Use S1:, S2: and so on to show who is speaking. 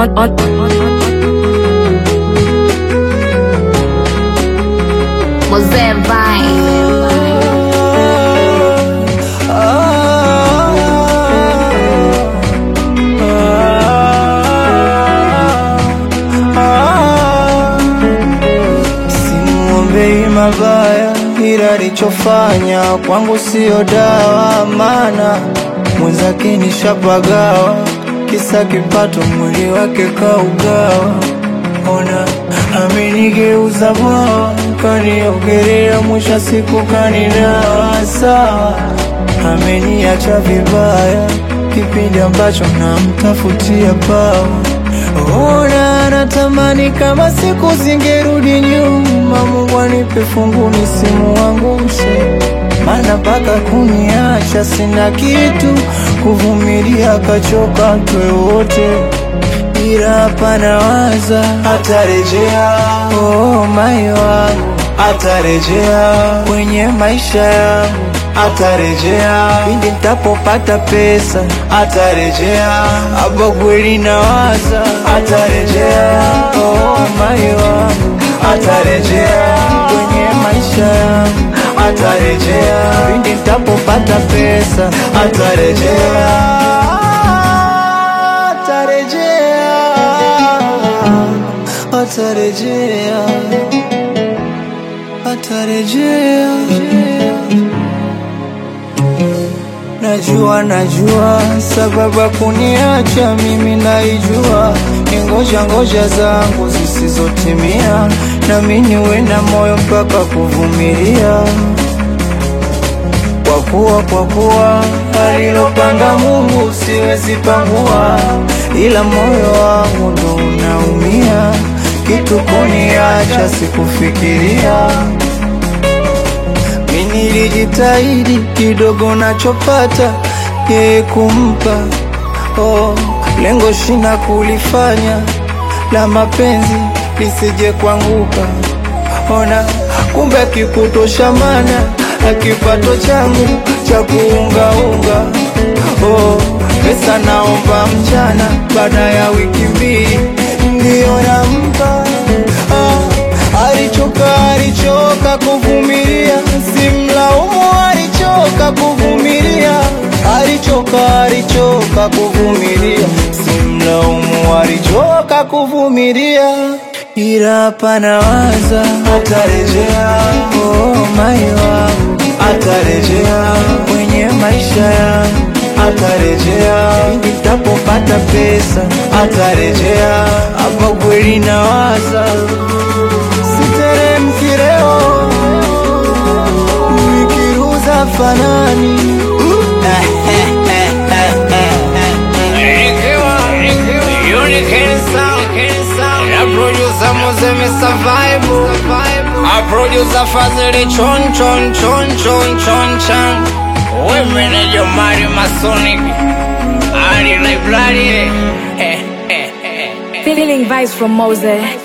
S1: on, on, on.
S2: Mozee Vine.
S3: Simwombei mabaya, ila alichofanya kwangu siyo dawa, maana mwenzake nishapagawa, kisa kipato, mwili wake kaugawa. Ona amenigeuza bwawa, kaniogelea, mwisho siku kaninawa sawa, ameniacha vibaya, kipindi ambacho namtafutia pawa Ona natamani kama siku zingerudi nyuma, Mungu anipe fungu nisimuangushe, maana mpaka kuniacha sina kitu, kuvumilia kachoka twe wote, ila hapa nawaza atarejea, oh mai wangu atarejea kwenye maisha yangu atarejea pindi nitapopata pesa atarejea hapa kweli nawaza atarejea oh mai wangu atarejea kwenye maisha yangu atarejea pindi nitapopata pesa atarejea atarejea atarejea atarejea Najua, najua sababu ya kuniacha mimi naijua, ni ngoja ngoja zangu zisizotimia, nami niwe na moyo mpaka kuvumilia, kwa kuwa kwa kuwa alilopanga Mungu siwezi pangua, ila moyo wangu ndo unaumia, kitu kuniacha sikufikiria mimi nilijitahidi kidogo nachopata yeye kumpa oh, lengo shina kulifanya la mapenzi lisije kuanguka. Ona kumbe akikutosha mana akipato changu cha kuungaunga oh, pesa naomba mchana baada ya wiki mbili ndiyo nampa ah, alichoka alichoka kuvumilia, simlaumu, alichoka kuvumilia, alichoka alichoka kuvumilia, simlaumu, alichoka kuvumilia, ila hapa nawaza atarejea, oh mai wangu atarejea kwenye maisha yangu atarejea nitapopata pesa atarejea, hapa kweli nawaza siteremki leo nikiruza fanani
S4: Producer Fazili chon chon chon chon chon chan We manager Mario Masonic Ali Library
S1: Feeling vibes from Mose.